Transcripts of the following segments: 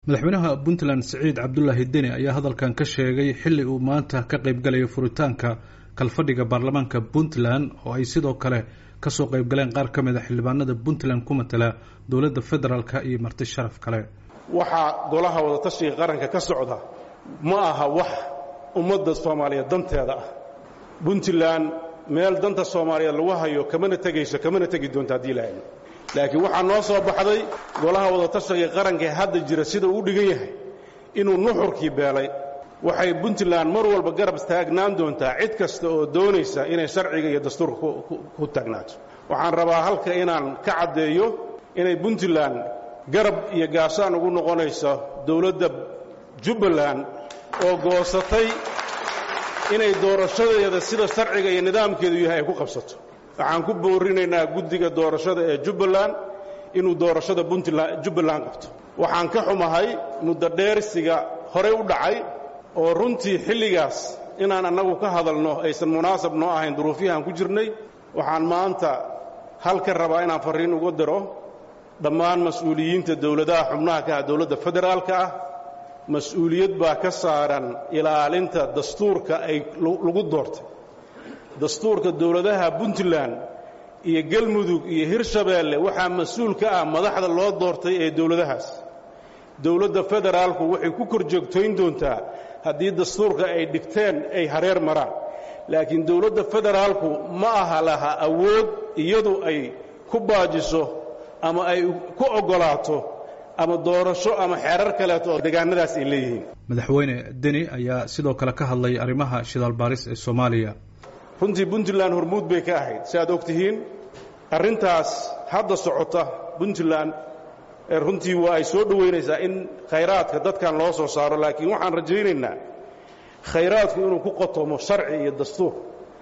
madaxweynaha puntland siciid cabdulaahi deni ayaa hadalkan ka sheegay xilli uu maanta ka qaybgalaya furitaanka kalfadhiga baarlamaanka puntland oo ay sidoo kale kasoo qaybgaleen qaar ka mid a xildhibaanada puntland ku matala dowladda federaalk iyo marti sharaf kale waxaa golaha wadatashiga qaranka ka socda ma aha wax ummadda soomaaliyeed danteeda ah puntland meel danta soomaaliyeed lagu hayo kamana tegayso kamana tegi doonto haddii la hayno laakiin waxaa noo soo baxday golaha wadatashiga qaranka ee hadda jira sida uu dhigan yahay inuu nuxurkii beelay waxay puntland mar walba garab taagnaan doontaa cid kasta oo doonaysa inay sharciga iyo dastuurka ku taagnaato waxaan rabaa halka inaan ka caddeeyo inay puntland garab iyo gaashaan ugu noqonayso dowladda jubbaland oo goosatay inay doorashadeeda sida sharciga iyo nidaamkeedu yahay ay ku qabsato waxaan ku boorinaynaa guddiga doorashada ee jubbaland inuu doorashada jubbaland qabto waxaan ka xumahay muddo dheersiga horey u dhacay oo runtii xilligaas inaan annagu ka hadalno aysan munaasab noo ahayn duruufiyahaan ku jirnay waxaan maanta halka rabaa inaan farriin uga diro dhammaan mas-uuliyiinta dowladaha xubnaha ka ah dowladda federaalka ah mas-uuliyad baa ka saaran ilaalinta dastuurka ay lagu doortay dastuurka dowladaha puntland iyo galmudug iyo hirshabeelle waxaa mas-uul ka ah madaxda loo doortay ee dowladahaas dowladda federaalku waxay ku kor joogtayn doontaa haddii dastuurka ay dhigteen ay hareer maraan laakiin dowladda federaalku ma aha laha awood iyadu ay ku baajiso ama ay ku oggolaato ama doorasho ama xeerar kaleeto oo deegaanadaas ay leeyihiin madaxweyne deni ayaa sidoo kale ka hadlay arrimaha shidaal baaris ee soomaaliya runtii puntland hormuud bay ka ahayd si aad og tihiin arrintaas hadda socota puntland runtii waa ay soo dhowaynaysaa in khayraadka dadkan loo soo saaro laakiin waxaan rajaynaynaa khayraadku inuu ku qotomo sharci iyo dastuur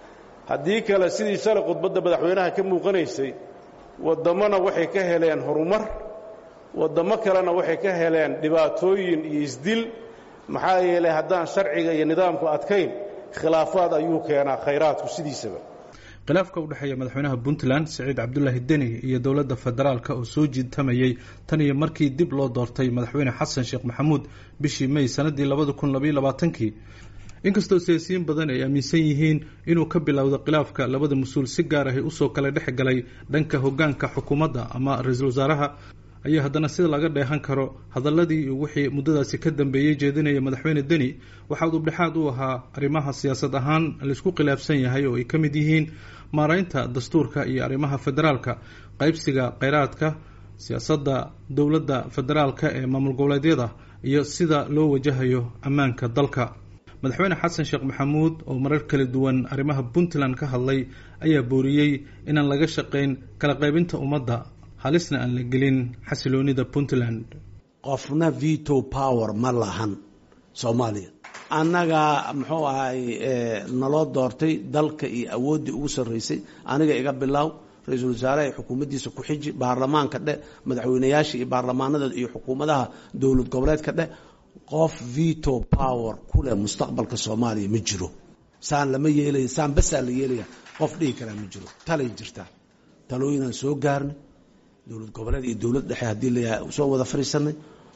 haddii kale sidii shalay khudbadda madaxweynaha ka muuqanaysay wadammona waxay ka heleen horumar waddammo kalena waxay ka heleen dhibaatooyin iyo isdil maxaa yeelay haddaan sharciga iyo nidaamku adkayn khilaafaad ayuu keenaa khayraadku sidiisaba khilaafka u dhexeeya madaxweynaha puntland siciid cabdulaahi deni iyo dowladda federaalk oo soo jiitamayey tan iyo markii dib loo doortay madaxweyne xasan sheekh maxamuud bishii may sanadii labada kun labaiyo labaatankii inkastoo siyaasiyiin badan ay aaminsan yihiin inuu ka bilowdo khilaafka labada mas-uul si gaar ahi usoo kala dhex galay dhanka hogaanka xukuumadda ama ra-iisul wasaaraha ayaa haddana sida laga dheehan karo hadaladii wixii muddadaasi ka dambeeyey jeedinaya madaxweyne deni waxaa udubdhexaad u ahaa arrimaha siyaasad ahaan laisku khilaafsan yahay oo ay ka mid yihiin maaraynta dastuurka iyo arrimaha federaalka qaybsiga kheyraadka siyaasadda dowladda federaalka ee maamul goboleedyada iyo sida loo wajahayo ammaanka dalka madaxweyne xasan sheekh maxamuud oo marar kala duwan arrimaha puntland ka hadlay ayaa booriyey inaan laga shaqayn kala qaybinta ummadda halisna aan la gelin xasiloonida puntland qofna veto power ma lahan soomaaliya annagaa muxuu ahay naloo doortay dalka iyo awooddii ugu sarraysay aniga iga bilaaw ra-iisul wasaaraha xukuumaddiisa ku xiji baarlamaanka dheh madaxweynayaasha iyo baarlamaanada iyo xukuumadaha dowlad goboleedka dheh qof veto power ku leh mustaqbalka soomaaliya ma jiro saan lama yeelaya saan basaa la yeelaya qof dhihi karaa ma jiro talay jirtaa talooyinaan soo gaarnay dowlad goboleed iyo dowlad dhexe haddii layahay soo wada fadhiisanay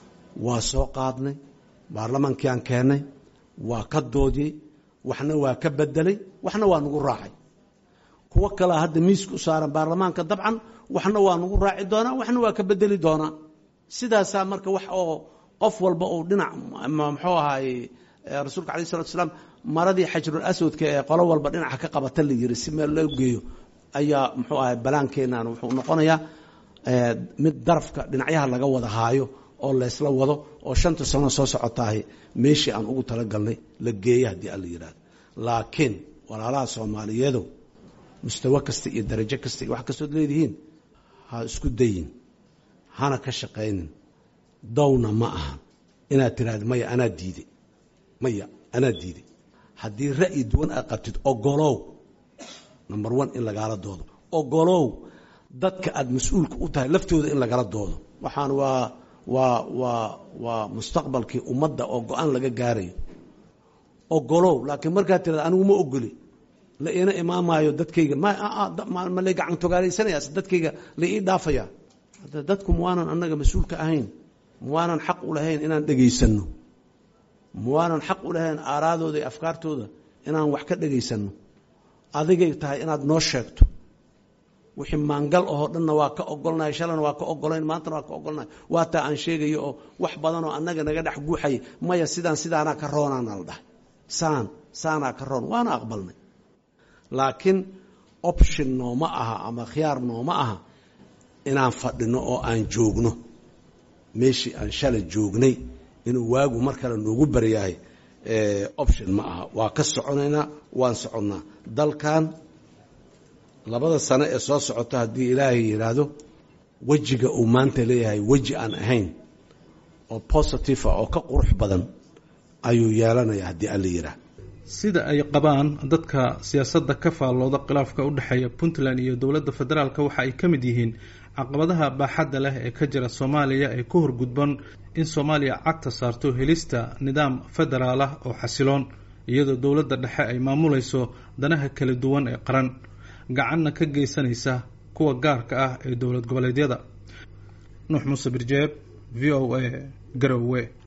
waa soo qaadnay baarlamaankii aan keennay waa ka doodiyey waxna waa ka bedelay waxna waa nagu raacay kuwo kalea hadda miiska u saaran baarlamaanka dabcan waxna waa nagu raaci doonaa waxna waa ka bedeli doonaa sidaasaa marka wax oo qof walba uu dhinac muxuu ahaay rasuulka alai salatu salaam maradii xajrul aswadka ee qolo walba dhinaca ka qabata la yiri si meel loo geeyo ayaa muxuu ahay balaankeenan wuxuu noqonayaa mid darafka dhinacyaha laga wada haayo oo laysla wado oo shanta sano soo socotaahay meeshii aan ugu talagalnay la geeya haddii alla yidhahdo laakiin walaalaha soomaaliyeedow mustawo kasta iyo darajo kasta iyo wax kastood leedihiin ha isku dayin hana ka shaqaynin dawna ma aha inaad tiraahdo maya anaa diiday maya anaa diiday haddii ra'yi duwan aad qabtid ogolow number one in lagaala doodo ogolow dadka aada mas-uulka u tahay laftooda in lagala doodo waxaan waa waa waa waa mustaqbalkii ummadda oo go-aan laga gaarayo ogolow laakiin markaad tirada anigu ma ogoli la iina imaamaayo dadkayga ma lay gacan togaalaysanaya dadkayga la ii dhaafaya dadku waanan annaga mas-uulka ahayn muwaanan xaq u lahayn inaan dhegaysanno muwaanan xaq u lahayn aaraadooda iyo afkaartooda inaan wax ka dhegaysanno adigay tahay inaad noo sheegto wixii maangal ahoo dhanna waa ka ogolnahay shalana waa ka ogolayn maantana waa ka ogolnahay waa taa aan sheegayo oo wax badan oo annaga naga dhex guuxaya maya sidaan sidaanaa ka roonaana la dhahay saan saanaa ka roon waana aqbalnay laakiin option nooma aha ama khiyaar nooma aha inaan fadhino oo aan joogno meeshii aan shalay joognay inuu waagu mar kale noogu baryahay option ma aha waa ka soconaynaa waan soconnaa dalkan labada sano ee soo socota haddii ilaahay yidhaahdo wejiga uu maanta leeyahay weji aan ahayn oo positive ah oo ka qurux badan ayuu yeelanaya haddii alla yidhaah sida ay qabaan dadka siyaasadda ka faallooda khilaafka u dhexeeya puntland iyo dowladda federaalk waxa ay ka mid yihiin caqabadaha baaxadda leh ee ka jira soomaaliya ee ku horgudban in soomaaliya cagta saarto helista nidaam federaal ah oo xasiloon iyadoo dowladda dhexe ay maamulayso danaha kala duwan ee qaran gacanna ka geysanaysa kuwa gaarka ah ee dowlad goboleedyada nuux muuse birjeeb v o a garowe